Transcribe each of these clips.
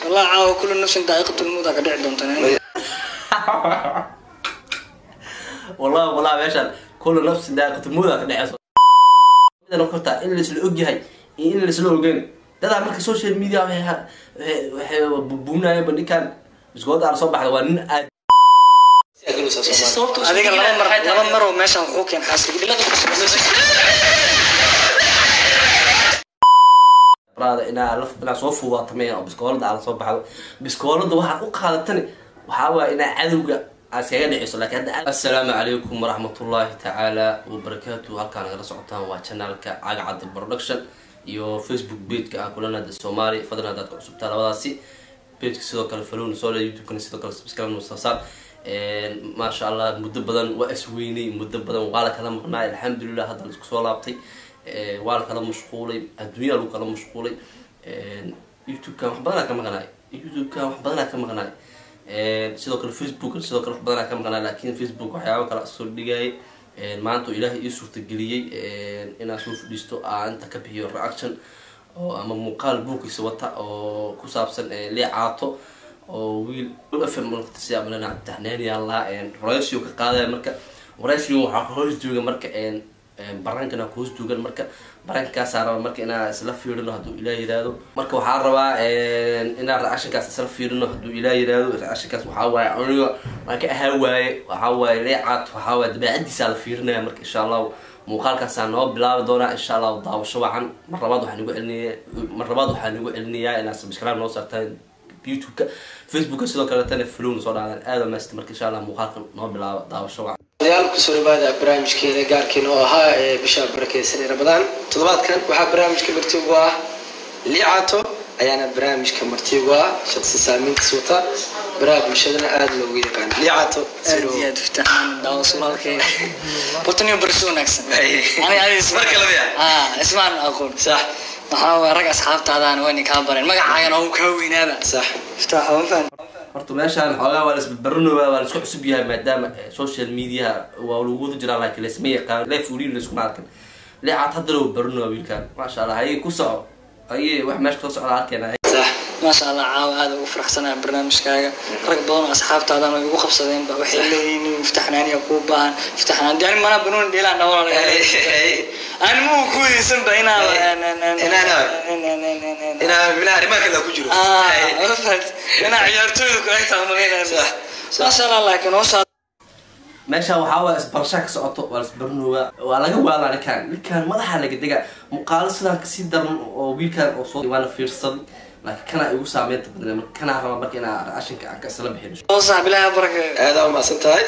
والله caawa kula nafsin daa'iqatu lmawta ka dhici doonta wallahi wallahi meeshaan kullu nafsi daaqatumuuda ka dhexeyso midan korta in laisla ogyahay iyo in laisla ogeyn dadaa marka social media waxay ha- waxay- waxay bubuunayeen bandhigaan biskooda aan soo baxda waa nin aad adiga laba mar laba mar oo meeshaan wuxuu keen xaaskii raada inaa laf inaa soo fuudaata meyan oo biskoolada aan soo baxdo biskoolada waxaad u qaadatani waxaa waaya inaa cadowga aad iskaga dhiciso laakiin hadda assalaamu calaykum waraxmatullaahi tacaala wabarakaatu halkaan nagala socotaan waa channelka caga cadda production iyo facebook pageka ah kulanada soomaali fadlan haddaad ka cusubtaa labadaasi pageka sidoo kale falowna soo le youtube-kana sidoo kale subscribe noo saasaan maasha allah muddo badan waa isweynay muddo badan waa la kala maqnaay alxamdulilah hadda la isku soo laabtay Eh, waa la kala mashquulay adduunyaa lagu kala mashquulay youtube-kan wax badanaa ka maqnaay youtube-kan wax badanaa ka maqnaay sidoo kale facebook sidoo kale wax badanaa ka maqnaay laakiin facebook waxyaaba kale soo dhigayay maanta oo ilaahay ii suurtageliyey inaan soo fadhiisto aan inta ka bixiyo reaction oo ama muuqaal buukiisa wata oo ku saabsan leecaato oo wiil fm siyaabana taxneynayaan lahaa ratio ka qaadaya marka ratio waxaa ka hoos jooga marka barankana ku hoos joogan marka barankaasaa raba marka inaa isla fiirino hadduu ilaah yiraahdo marka waxaa rabaa inaa reactionkaas isla fiirino hadduu ilaah yiraahdo reactionkaas waxaa waaye aniga waan ka ahaa waaye waxaa waaye leecaad waxaa waaye dabeecadiisaa la fiirinaya marka insha allahu muuqaalkaasaa noo bilaabi doonaa insha allahu daawasho wacan mar labaad waxaa nagu celinaya mar labaad waxaa nagu celinayaa inaad subscribe noo saartaan youtube-ka facebooka sidoo kaletana flowna soo dhacdaan aada maasta marka insha allah muuqaalka noo bilaaba daawasho wacan odayaal kusoo dhawaada barnaamijkeena gaarkeena oo ahaa ee bisha barakeysan ee ramadaan toddobaadkan waxaa barnaamijka martigu ah liicato ayaana barnaamijka martigu ah shaqsi saamiintiis wata baraha bulshadana aada loogu yaqaan liicato aad iyo aad fitaxaan daawo sulaalkeeda horta nin barsi wanaagsan ani adi Marka laga yaabo. ismaan aqoon sax waxaa waay rag asxaabtaadaana waa nin kaa bareen magacaagana waa uu kaa weynaaba sax fitaax ma fahan horta meeshaan xoogaa waa laisbarbarinooya waa laisku cusub yahay maadaama eh, social media waa lagu wada jiraa laakiin laisma yaqaan leef weliin laiskuma arkan leecaad hadda lagu barinooya wiilkaan maasha allah haye ku soco haye wax meesha kasoo socda arkeena sax maasha allah caawa aada ugu faraxsanaya barnaamijkaaga rag badan oo asxaabtaadana way igu qabsadeenba waxay leeyihiin fitaxnaaniya kuu baahan fitaxnaan dee ani mana banoon dheelaan dhawala ani ma ku weysanba inaa inaa minaha arrimaha kale ku jiro inaa ciyaartooyda ku egtaa malaynaya maasha allah laakiin hoosha meesha waxaa waa isbarashaa ka socoto waa laisbarinooya waa laga waalaa ninkaan ninkaan madaxa laga dega muuqaalo sidaan kasii daran oo wiilkaan oo soo waana fiirsaday laakiin kanaa igu saameynta badnay marka kanaa raba marka inaa reactionka aan ka isla bixino hoosax bilaahi baraka aada umahadsan tahay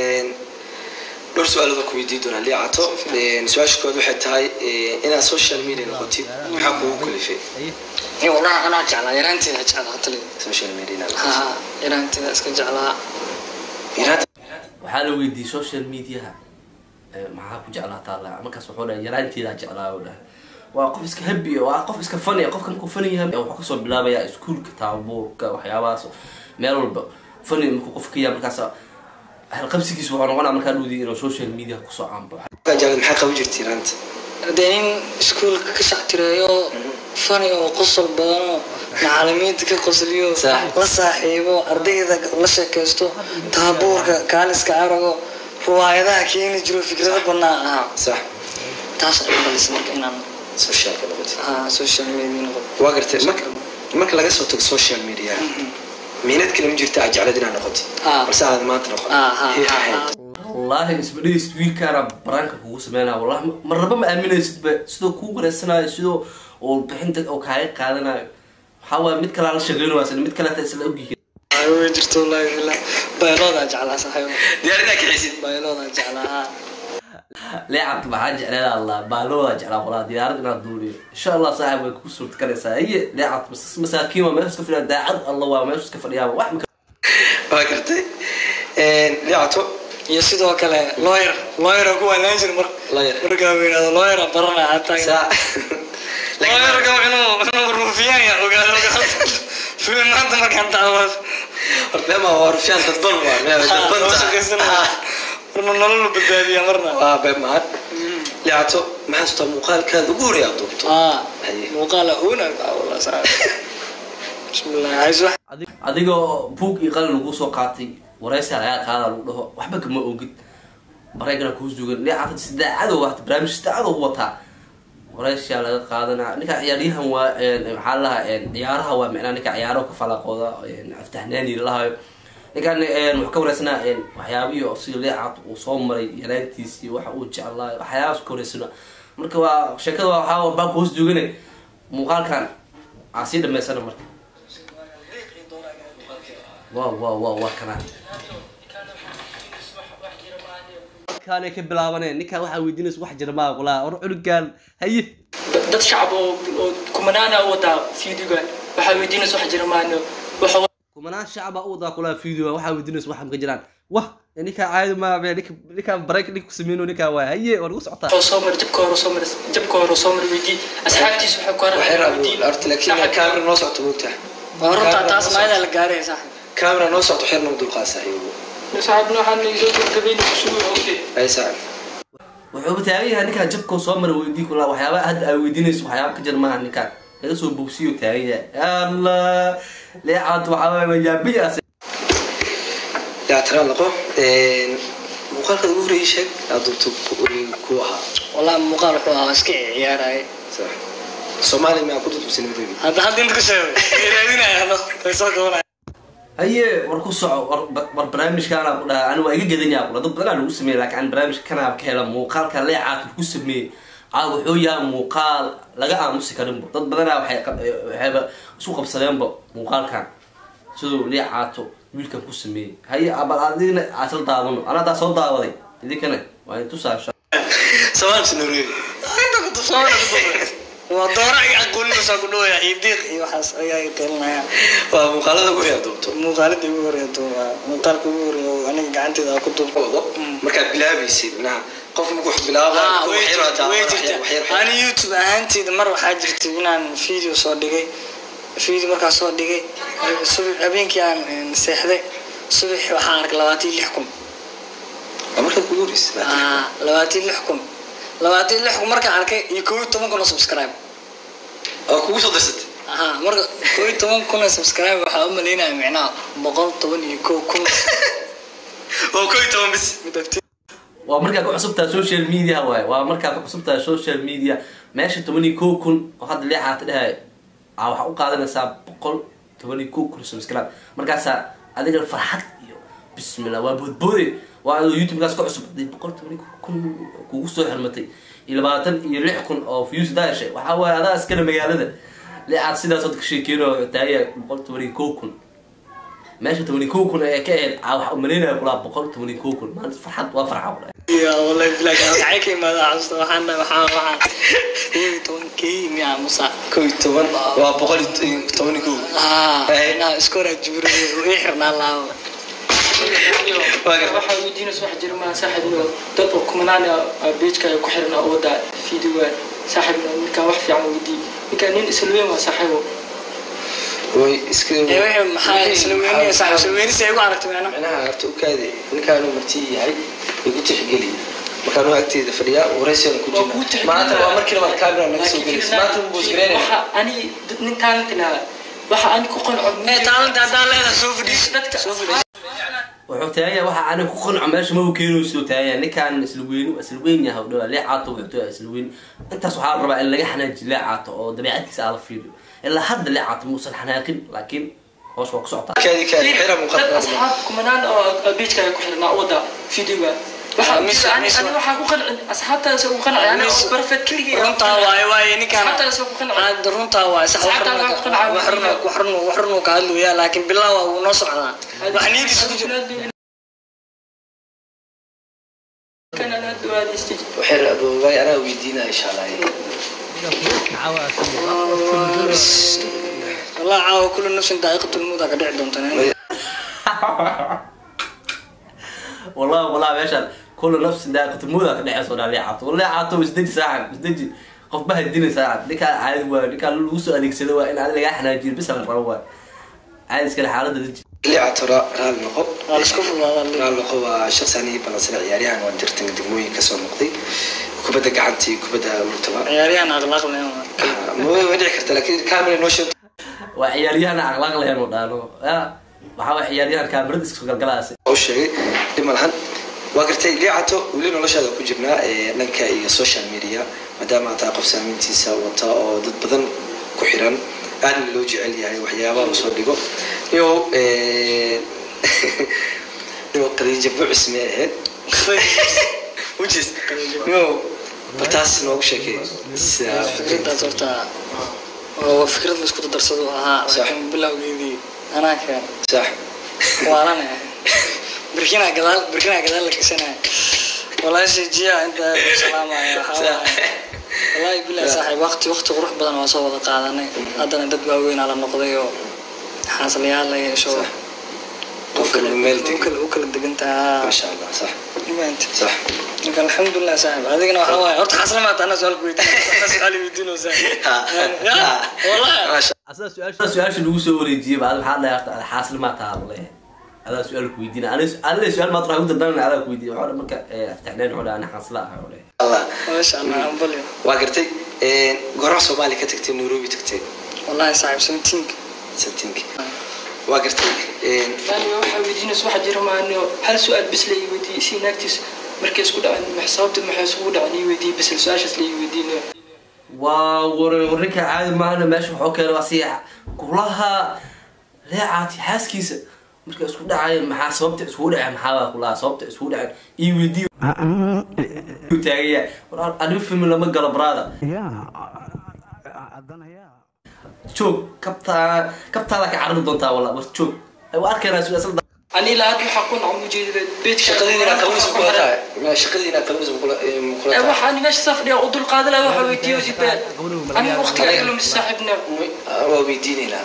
dhowr su-aalood ku weydiin doonaa liicato su-aasha kood waxay tahay inaad social media noqotid maxaa kugu kalifay iyo wallahi anaa jeclaa yaraanteeda jeclaa tali social media inaad ha yaraanteeda iska jeclaa noqotid waxaa la weydiiyey social mediaha eh, maxaa ku jeclaataa la markaas wuxuu dhahay yaraanteedaa jeclaa u dhahay waa qof iska habi waa qof iska fani qofka markuu fani yahay wuxuu kasoo bilaabayaa iskuulka taabuurka waxyaabahaas meel walba fani markuu qof ka yahay markaas halqabsigiis wuxuu noqonaa markaa dhowdii inuu social media kusoo caanbo markaa jeclad maxaa qaban jirtay raanta dee nin iskuulka ka shactireeyo fani oo qosol badan oo macalimiinta ka qosliyo Sax. la saaxiibo ardayda la sheekaysto taabuurka kaaliska arago ruwaayadaha keeni jiro fikrado banaa ahaa sax taas ay balisa marka inaan socialka noqotid ah, social media noqdo waa gartay marka marka laga soo tago social media miinad kale ma jirta aad jeclad inaad noqotid Ah. balse aad maanta noqon Ah, ah, Hee, ah, hee. ah. wallaahi isbadhiis wiilkaana baraanka kugu sameynaya wallahi ma- marnaba ma aaminaysidba sidoo kuu wareysanayo sidoo uu bixinta oo kaaga qaadanayo waxaa waaya mid kalaa la sheegeynaysa mid kaleeta isla ogyihiin Ay, way jirto wallaahi billah bayloodaa jeclaa saxayo diyaar inaad kaxisid bayloodaa jeclaa leecabka maxaa jecleeda allah baalooda jeclaa qolaa diyaarad inaad duuliyo insha allah saaxib way kugu suurta galaysaa iye leecab masaakiin waa meesha iska fadhiyaa daacad allah waa meesha iska fadhiyaaba wax maka waa gartay liicato iyo sidoo kale lawyer lawyer ku wanaan jir mar Lawyer. markaa weynado lawyer barana hataa saa lawyerka inuu inuu ruufiyaan ya ogaado ogaado filim maanta markaan daawado horta ma waa rufyaan dadban waa meel dadban marna nolol badbaadiya marna waa beeb mahad liicato maxaa staa muuqaalkaada ugu horey aad duubto ah Haye. muuqaala una wala saa bismillah hays wax Adi- adigoo buug iyo qalin lagu soo qaatay waraysi lagaa qaada lagu dhaho waxba kama ogid bareegana kuu sugan leecata sidaacado wata barnaamij sidaacado wataa waraysiyaa laga qaadanaa ninka ciyaaryahan waa een, maxaa lalahaa ciyaaraha waa micnaa ninka ciyaaro ka falaqooda een, aftahnaani lalahayo ninkan een, wuxuu ka wareysanaa een, waxyaabihii oo sida leecat uu soo maray yaraantiisii waxa uu jeclaa waxyaabaas ka wareysana marka waa sheekada waa waxaa baa kuhoos duugane muuqaalkan aa sii dhamaysana marka waa waa waa waa kana kaanay ka bilaabaneen ninkaa waxaa weydiinaysa wax jira maa qolaa war cunugaan haye dad shacab oo oo kumanaana wadaa fiidiga waxaa weydiinaysa wax jira maano waxa kumanaan shacaba u wadaa kulaa video waxaa weydiinaysa wax maka jiraan wah ninkaa caadi maa be ninka ninkaa break ninka ku sameyno ninkaa waa haye waa lagu socotaa wuxuu soo maray jabka hore soo maray jabka hore soo maray weydii asxaabtiisa waxay ku waxay haraa rabu horta laakiin kaamera noo socto moogtaha waa runtaa taas maayada la gaaray sax kaamera noo socto xeer nagu dulqaasa ayagu saxaabna waxaan isoo gabagabayna kusuu ogtay ay saacan wuxuu taagan yahay ninkaan jabkoo soo mara weydii kulaa waxyaaba hadda aa weydiinayso waxyaaba ka jira maaha ninkaan laga soo bogsiyo taagan yahay allah leecaad waxaa waay majaabiyaas yaa tara laqo muuqaalka ugu horreeyay sheeg aad dubto ku ahaa والله muuqaal wuxuu ahaa iska ciyaaraya sax soomaaliya maa ku dudubsan nairobi hadda hadda inta ku sheego raadinayano way soo gabanaya haye war ku soco war war barnaamijkaana ku dhaha ani waa iga gadanyaa kula dad badanaa lagu sameeyey laakiin barnaamijka kanaa ka hela muuqaalka leecaad lagu sameeyey caa wuxuu yahay muuqaal laga aamusi karinbo dad badanaa waxay qab- waxayba isku qabsadeenba muuqaalkan siduu leecaato wiilkan ku sameeyey haye bal adigna aasla daawano anadaa soo daawaday idinkana waa intusaasha soomaalka nairobi inta ku tusooona waa doora ay aqoonisa ku dhawaya iyo diiq iyo waxaas ayaa qelinaya waa muuqaalada ugu horreeya duubto muuqaalada ugu horeeya waa muuqaalka ugu horeeya oo aniga gacanteeda ku duub wado markaad bilaabaysay minaha qof marku wax bilaabay Ah, kuwa way xiro jirta way jirta waxyar ani youtube ahaanteeda mar waxaa jirtay inaan video soo dhigay video markaa soo dhigay subax habeenkii aan een, seexday subax waxaan arkay labaatan iyo lix kun waa markaad kugu horreysay Ah, labaatan iyo lix kun labaatan iyo lix kun markaan arkay iyo kow iyo toban kun oo subscribe oo kugu soo darsatay aha marka kow iyo toban kun oo subscribe waxaa u malaynaya micnaha boqol toban iyo kow kun oo koo iyo toban bis midabti waa markaa ku cusubtaa social media waaye waa markaa ku cusubtaa social media meesha toban iyo kow kun oo hadda leecaata dhahay aa waxaa u qaadanaysaa boqol toban iyo kow kun subscribe markaasaa adiga farxad iyo bismillah waa boodboode waa adoo youtube-kaas ka cusub hadii boqol toban iyo kow kun kugu soo xirmatay iyo labaatan iyo lix kun oo views daashay waxaa waaye adaa iskale magaalada leecaad sidaas hadda ka sheekeyno taaya boqol toban iyo kow kun meesha toban iyo kow kun ee ka ahayd aa waxaa umalaynaya kulaa boqol toban iyo kow kun maalinta farxad waa farxa walahi ya wallahi bilahi waxay ka imaada xasuusta waxaan waxaan waxaan kow iyo toban kii miyaa musa koo iyo toban waa boqol iyo toban iyo kow ah Eh. inaa isku hore jibriil ii xirnaa laabo Waaga. waxaa weydiinaysa wax jira maa saaxiibno dad oo kumanaan beejka ku xiran oo wada fiidiga saaxiibno ninkaan wax fiican weydii ninkaan nin isla weyn waa saaxiibo way iska maxaa isla weynaya saaxiib isla weynisa igu aragtay macna micnaha horta u kaadi ninkaanu marti yahay igu tixgeliya markaanu agteeda fadhiyaa waraysigan ku Waa kuu jirna tixgelin. maanta waa markii labaad kaamera naga soo gelaysa maanta wuu boosgareynaya waxa ani dad nin talentina waxa ani ku qanco ee talent hadaa leedahay soo fadhiis dadka soo fadhiis wuxuu taagaya waxa aanay ku qanco meesha ma keenayso taagaya ninkaan isla weyni isla weyn yahay dhawa leecaato wuxuu taagaya isla weyn intaas waxaa la rabaa in laga xanaajiyo leecaato oo dabeecadkiisa aan la fiiriyo ilaa hadda leecaato muusan xanaaqin laakiin hoos waa ku socotaa kaadi kaadi xira dad muuqaalka asxaab kumanaan oo beejka ku xirnaa wada fiidiga waxa Miss- ani Miss- ani waxaa ku qancin asxaabtaas ku qancin ani oo perfect kligii runtaa waaye waaye ninkaan asxaabtaas ku qancin aad runtaa waaye sax wax Asxaabtaa run ku qancin. wax run wax run wax run ka hadlaya laakiin bilaa waa uu noo socdaa wax niyadiisa ku jira kana la duwaadistay waxay adoobay anaa weydiinaya insha allah والله عاو كل نفس دائقة الموت قد عندهم تنين والله والله meeshaan kula nafsi daaqatumuuda ka dhexeyso dhaa leecaato leecaato isdeji saacan isdeji qof baha dina saacan ninkaa caadi waa ninkaa lagu soo adeegsado waa in aad lagaa xanaajiyo bisa la rabo waa caadi iskale xaalada deji liicato raali noqo على سكوف والله raali noqo waa shaqsi anigi balansana ciyaaryahan waan jirtan degmooyin kasoo noqday kubadda gacantii kubadda lurtaba عياريان أغلاق لهم ma way dhici karta laakiin camera noo sheeg waa ciyaaryahan akhlaaq lahayn u dhaano ya waxaa waa ciyaaryahan kaamirada iska galgalaasi u sheegay dhib ma lahan waa gartay liicato weli noloshaada ku jirnaa ee dhanka iyo social media maadaama aad tahay qof saamayntiisa wata oo dad badan ku xiran aadna loo jecel yahay waxyaabaha uu soo dhigo iyo iyo qadiija bucis may ahayd wujis iyo taas noogu sheekay sida fikradaas horta waa fikrad la isku dardarsado ahaa laakiin bilowgeedii anaa keen sax waalana birkina gadaal birkina gadaal la kisanaya walaashay jiya inta ku salaamaya waxaa waaye wallaahi bilahi saaxiib waqti waqti qurux badan waa soo wada qaadanay haddana dad waaweynaa la noqday oo xaaslayaal la yeesho qof kale meel u degan kala u kala degantaha maasha allah sax dhibaanta sax marka alxamdulilah saaxiib adigana waxaa waaye horta xaasla maata ana su-aal ku weydiin ana su-aal weydiinoo saaxiib ya wallahi maasha asaa su-aasha su-aasha lagu soo wareejiyey ba maxaa dhahay horta ada xaasli maa taha leeyahay adaa su-aal ku weydiina anile su-aal maad raha udandanan adaa ku weydiiya waxaa marka aftaxneen wuxuu dhaha ana xaasla ah oo leeyahay allah maasha allah ambalyo waa gartay goraha soomaaliya ka tagtay nairobi tagtay wallahi saaxiib samtiinka sabtiinki waa gartay yani waxaa weydiinaysa waxaa jira maani hal su-aal bes la ii weydiiyey si naagtiis markay isku dhaceen max sababta maxay isugu dhaceen ii weydiiyey bes su-aashaas la ii weydiinaya waa war warinka caadi maahana meesha waxuu keenay waa si kulaha leecaati xaaskiisa marka isku dhacayeen maxaa sababta isugu dhaceen maxaa baa kulaha sababta isugu dhaceen ii weydiiyo taagaya war anima film lama galo brada joog kabtaa kabtaada ka carari doontaa walla war joog waa arkaynaa su-aasada ani ilaa hadda waxaa ku nacam ujeedada beedka shaqadiina qabiis kula tahay shaqadiina qabiis kula kula tahay waxaan meesha safdhiya u dulqaada laha waxaa weydiiyo zibe ani waqtiga iga lumis saaxiibna waa weydiinaynaa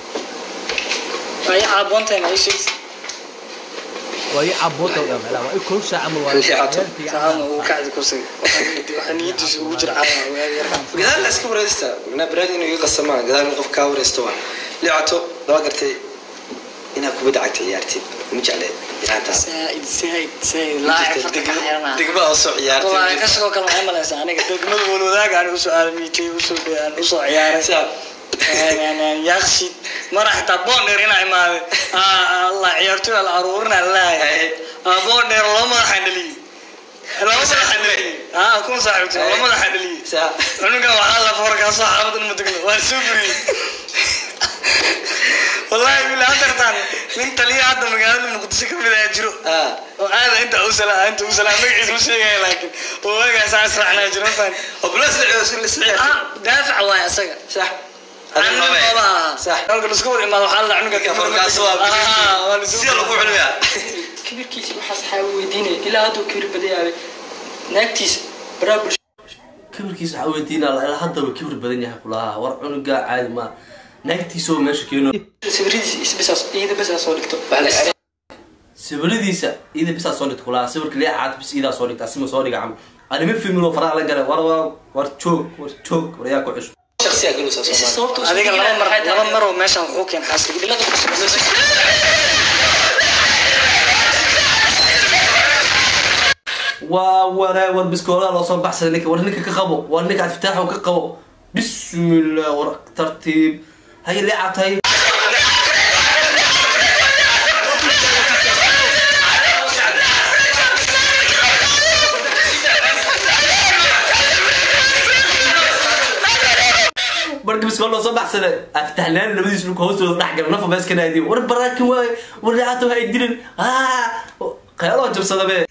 ay caaboontahay ma ii sheegsi وهي عبوطة ولا لا وهي كل ساعة مو اللي عطوا. saacadna uu kacdi kursiga waxaa niyadiisa ugu jira caawa waagi yarkaan gadaal la iska wareysta mina baraad inuu iga qasamaan gadaal in qof kaa wareysto waa liicato laba gartay inaad kubadda cagta ciyaartid ma jecleed ciyaartaas saaid saaid saaid laacib farta ka xirana degma oo soo wallahi ciyaartay kasoo kale waxay malaysaa aniga degmada walwadaaga aan usoo aalamiitay usoo aan usoo ciyaaray yaqshid mara xitaa boondheer inaa imaaday allah ciyaartoy la aruurina laayahay boondheer loo madaxaan dhaliyey loo madaxaan dhaliyey aa kun saaxiibti loo madaxaan dhaliyey saa cunugan waxaa la foorkaasoo xaafad ma degno waan soo buriyey wallahi bila hadartaan nin taliya hadda magaalada muqdisho ka mid ayaa jiro ah oo aada inta u salaa inta u salaa magaciisa ma sheegaya laakiin oo waagaas aan israacnaa jiro faan oo bulas la ciyaartay la ciyaartay ah daafac waay asaga sax Aniga baba aha. sax Marka la isku war imaado waxaa la cunuga Ninka foorkaas waa Ah, waa la isku- sida lagu cunaya kibirkiisa waxaas waxaa weydiinaya ilaa hadduu kibir badayaabe naagtiisa baraa bulsho kibirkiisa waxaa weydiinaa ilaa haddaba kibir badan yahay kulaha war cunuga caadi ma naagtiisa oo meesha keeno sawiradiisa isbisaas iyada bes soo dhigto sawiradiisa ida bisaa soo dhigta kulaha sawirka leecaad bis idaa soo dhigta asima soo dhiga camal anima filmilo faraha la galay war war war joog war joog war yaa ku cusub shakhsiga galusa Soomaaliya sababta adiga laba mar laba mar oo meeshaan wuxuu keen xaaska bilada waa wara war biskoolaha loo soo baxsaday ninka war ninka ka qabo war ninka iftaaxo ka qabo bismillah war tartiib hay leecaad hay marka biskool loo soo baxsaday aftaxnaan labadiis dhulka hoostooda dhex gala nafa bees ka naadiyo war baraakin waaye war leecaad ha dilin khayaloo jabsada be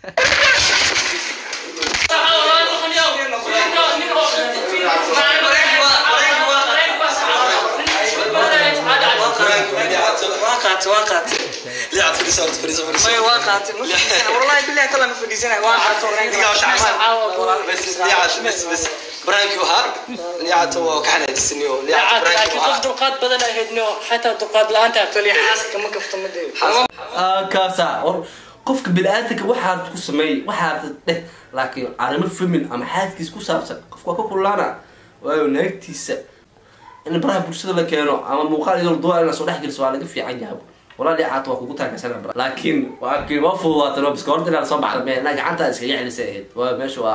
waa qaatay waa qaatay liicato fadhiisa horta fadhiisa fadhiisa Maya waa qaatay ma fadhiisana wallahi billahi kala ma fadhiisana waa qaatay Diga waxa camal. bas liicato bas bas baraanki wahaa liicato waa ka xanaajisani oo liicato baraanki laakiin qof wahaa dulqaad badan ahaydno xataa dulqaad la-aanta kaliya xaaska ma kafta ma deeyo kaasa war qofka bini-aadanka waxaad ku sameey waxaad dheh laakiin arrimo femin ama xaadkiis ku saabsan qofka waa ka kullaana waayo naagtiisa in baraha bulshada la keeno ama muuqaal iyadoo duwa in lasoo dhex geliso waa laga fiican yahay walaa dhicaata waa kugu taagaysan laakiin laakiin waa fududaatan oo biska horta inaad soo baxda mee naa gacanta iskaga celisay ahayd waa meesha waa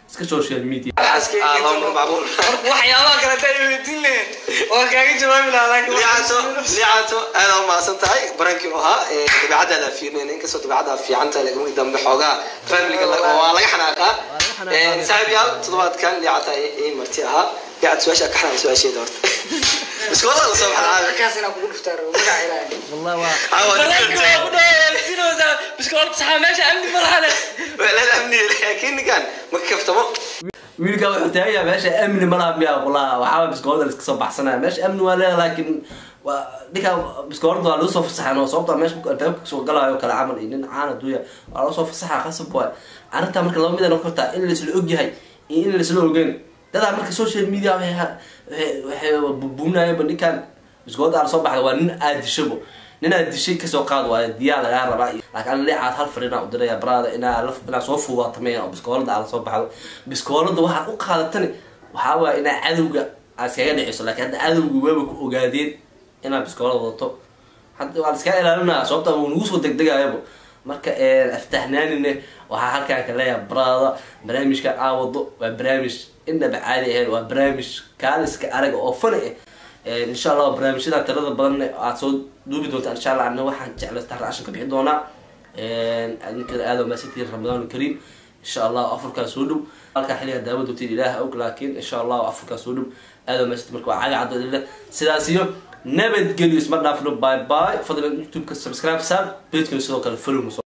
iska social media Ah, lama macquul waxyaabaha kale hadaa i weydiin lahayn waa kaaga jawaabi lahaa laakiin liicato liicato aad aa umahadsan tahay barankii u ahaa ee dabeecadaada fiirnayn inkastoo dabeecadaada fiican tahay laakiin markii dambe xoogaa familiga la- waa laga xanaaqaa xanaaqaa. saaxiib yaal toddobaadkan liicata ii marti ahaa liicata su-aasha ka xanaan su-aasheeda horta iskoola la soo baxaa markaas inaan kugu dhuftaa rabo magaca ilaahay والله waa caawa Ballanka waa ku dhawaaqaysinaysaa biskoolad saxaa meesha amni ma lahane weelal amni laakiin ninkan ma kaftamo wiilka wuxuu taagaya meesha amni malaha miya walahi waxaa biskoolada la iska soo baxsanaya meesha amni waa leedahay laakiin waa ninka biskoolada waa lagu soo fasaxan oo sababta meesha markuu albaabka kasoo galayo kale camal iyo nin caan aduunya waa lagu soo fasaxa qasab waay arrintaa marka laba midan kartaa in laisla ogyahay iyo in laisla ogeyn dadaa marka social media waxay ha- waxay waxay bubuunayaba ninkan biskoolada ala soo baxda waa nin aad dishabo nin aad dishay kasoo qaad waayo diyaa lagaa rabaa iyo- laakiin ana leecaad hal fariinaa u diraya brada inaa laf inaa soo fuuwaata meyan oo biskoolada ala soo baxdo biskoolada waxaad u qaadatani waxaa waaya inaa cadowga aad iskaga dhiciso laakiin hadda cadowga waaba ku ogaadeen inaad biskoolada wadato hadda waa la iskaga ilaalinaya sababta wuu nagu soo degdegayaba marka aftaxnaanine waxaa halkaan ka leeyahay brada barnaamijka aawado waa barnaamij inaba caadi ahayn waa barnaamij kaaliska araga oo fani ah insha allah barnaamijyada tirada badan aad soo duubi doontaan insha allah ana waxaan jeclaystaa raashin ka bixi doonaa ninka aada maasantiin ramadaan kariim insha allah afurkaa soo dhow halkaa xilliga daawa doontiin ilaah og laakiin insha allah afurkaa soo dhow aada maasantiin marka waa caga caddo sidaas iyo nabadgelyo isma dhaafno bye bye fadlan youtube-ka subscribe saar pagekana sidoo kale follow